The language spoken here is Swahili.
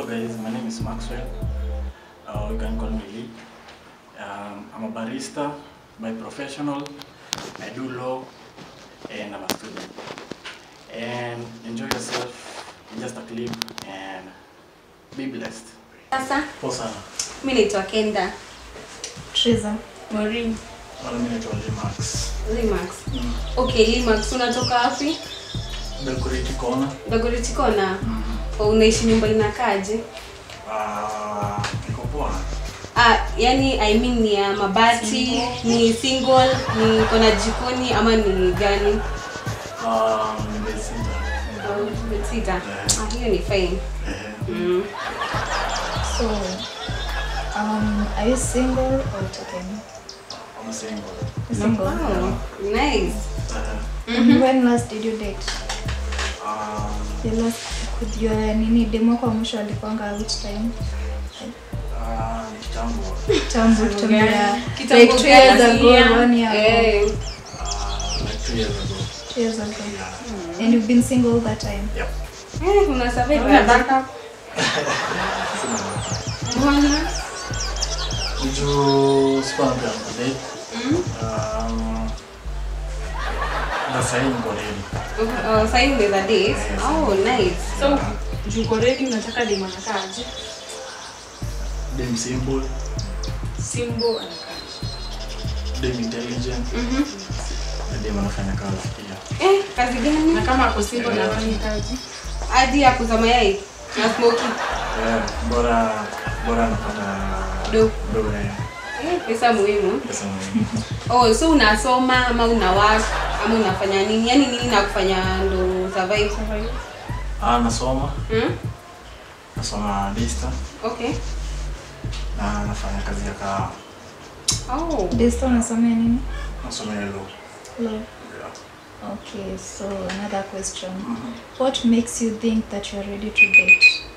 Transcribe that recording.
Hello guys, my name is Maxwell. Uh, you can call me Lee. Um, I'm a barista by professional. I do law and I'm a student. And enjoy yourself in just a clip and be blessed. Sasa Poa sana. mi naitwa Kenda Triza. Maureen Wala mimi naitwa Lee Max. Limax. Mm. Okay, Limax unatoka wapi? Decorate Corner. Dagoretti Kona. Mm. Oh, unaishi nyumba inakaaje? Uh, niko poa. Ah, yani I mean ni ya mabati, ni single, ni kona jikoni ama ni gani? Um, nimesita. Au sita. Ah, hiyo ni fine. Eh, Mm. So, um, are you single or taken? I'm single. Single. Wow, nice. Uh, And when last did you date? um, Your last could your nini demo kwa mwisho alikuanga which time? uh, kitambo. Tambo tumia Kitambo like two years gani? ago, one year ago, Eh, Uh, like two years ago. two years ago. Yeah. And you've been single that time. Yep. eh, una survive Una aje? backup? Sina watu. Mbona? Juu sikuwa na plan kudate. Mm. Um, na sahii niko ready. Oh, sasa hivi unaweza date. Oh, nice. So, juu uko ready unataka demu anakaaje? Dem simple, Simbo anakaaje? dem intelligent, Mhm. na dem anafanya kazi pia. Eh, kazi gani? Na kama ako single na hafanyi kazi? hadi ya kuza mayai na smoky Yeah, bora bora anapata Do. do eh, eh, pesa muhimu pesa muhimu. oh so unasoma ama una work ama unafanya nini yani nini na kufanya ndo survive Survive. Ah, nasoma, hmm? nasoma dista okay na nafanya kazi ya kahawa. oh Desta unasomea nini? Nasomea law. Law. Yeah. Okay, so another question. Mhm. What makes you think that you're ready to date?